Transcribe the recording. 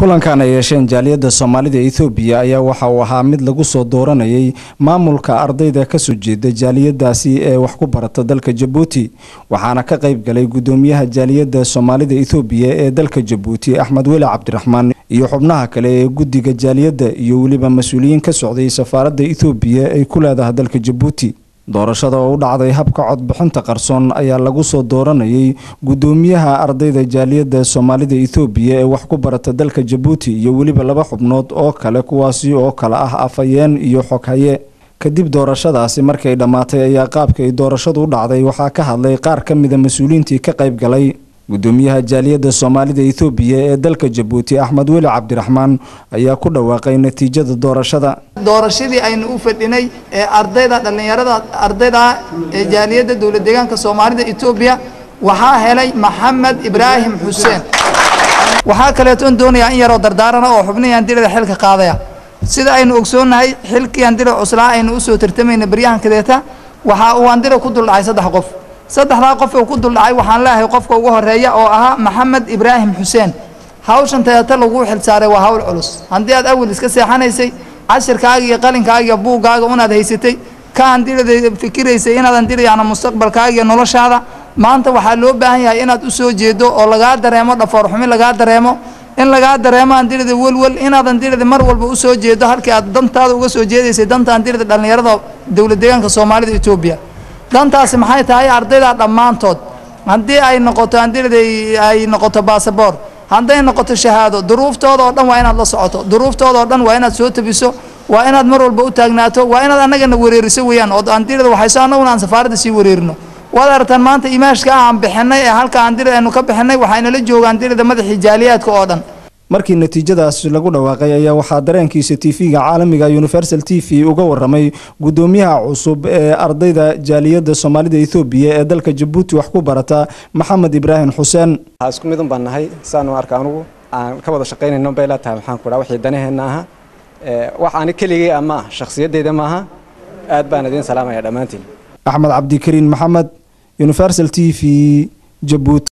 kulankan ay yeesheen jaaliyadda soomaalida ethoobiya ayaa waxa uu ahaa mid lagu soo dooranayay maamulka ardayda kasoo jeeda jaaliyadaasi ee wax ku barata dalka jabuuti waxaana ka qayb galay gudoomiyaha jaaliyadda soomaalida ethoobiya ee dalka jabuuti axmed weli cabdiraxmaan iyo xubnaha kale ee guddiga jaaliyadda iyo weliba mas-uuliyiin ka socday safaaradda ethoobiya ay ku leedahay dalka jabuuti doorashada oo u dhacday habka codbixinta qarsoon ayaa lagu soo dooranayay gudoomiyaha ardayda jaaliyadda soomaalida ethoobiya ee wax ku barata dalka jabuuti iyo weliba laba xubnood oo kale kuwaasi oo kale ah afhayeen iyo xoghaye kadib doorashadaasi markay dhammaatay ayaa qaabka ay doorashadu u dhacday waxaa ka hadlay qaar ka mida mas-uuliyiintii ka qayb galay gudoomiyaha jaaliyadda soomaalida ethoobiya ee dalka jabuuti axmed weli cabdiraxmaan ayaa ku dhawaaqay natiijada doorashada doorashadii aynu u fadhinay ee ardayda dhallinyarada ardayda ee jaaliyadda dowlad deegaanka soomaalida etoobiya waxaa helay maxamed ibraahim xuseen waxaa kaleetoon doonayaa in yaroo dardaarana oo xubnihii andilada xilka qaadaya sida aynu ogsoonnahay xilkii andila cuslaa aynu usoo tartamayna baryahan kadeeta waxaa uu andila ku duldhacay saddex qof saddexdaa qof uu ku duldhacay waxaan leeyahay qofka ugu horeeya oo ahaa maxamed ibraahim xuseen hawshan teeta laguu xilsaaray waa hawl culus haddii aad awal iska seexanaysay cashirkaaga iyo qalinkaaga iyo buuggaaga unaad haysatay ka andilada fikiraysay inaad andilayana mustaqbalkaaga iyo noloshaada maanta waxaa loo baahan yahay inaad u soo jeedo oo lagaa dareemo dhafoor xumi lagaa dareemo in lagaa dareemo andilada welwel inaad andilada mar walba u soo jeedo halkii aad dantaada uga soo jeedaysay danta andilada dhallinyarada dowlad deegaanka soomaalida etoobiya dantaasi maxay tahay ardayda dhammaantood haddii ay noqoto andilada ay noqoto basaboor hadday noqoto shahaado duruuftooda oo dhan waa inaad la socoto duruuftooda oo dhan waa inaad soo tabiso waa inaad mar walba u taagnaato waa inaad annagana wareeriso weeyaan oo andilada waxayso annaguna aan safaaradda sii wareerino waad aragtaan maanta imaashka ah aan bixinay ee halka andilada aynu ka bixinay waxaynala jooga andilada madaxii jaaliyaadka oo dhan markii natiijadaas lagu dhawaaqay ayaa waxaa dareenkiisa tv-ga caalamiga universal t v uga waramay gudoomiyaha cusub ee ardayda jaaliyadda soomaalida ethoobiya ee dalka jabuuti wax ku barata maxamed ibraahim xuseen isku midun baan nahay saanu arka anugu aan ka wada shaqaynayno bay la tahay maxaan ku dhaha wixii danaheenna aha wax ani keligay ah ma ah shakhsiyadeyda maaha aad baan idiin salaamaya dhammaantiin axmed cabdikariin maxamed universal t v jabuuti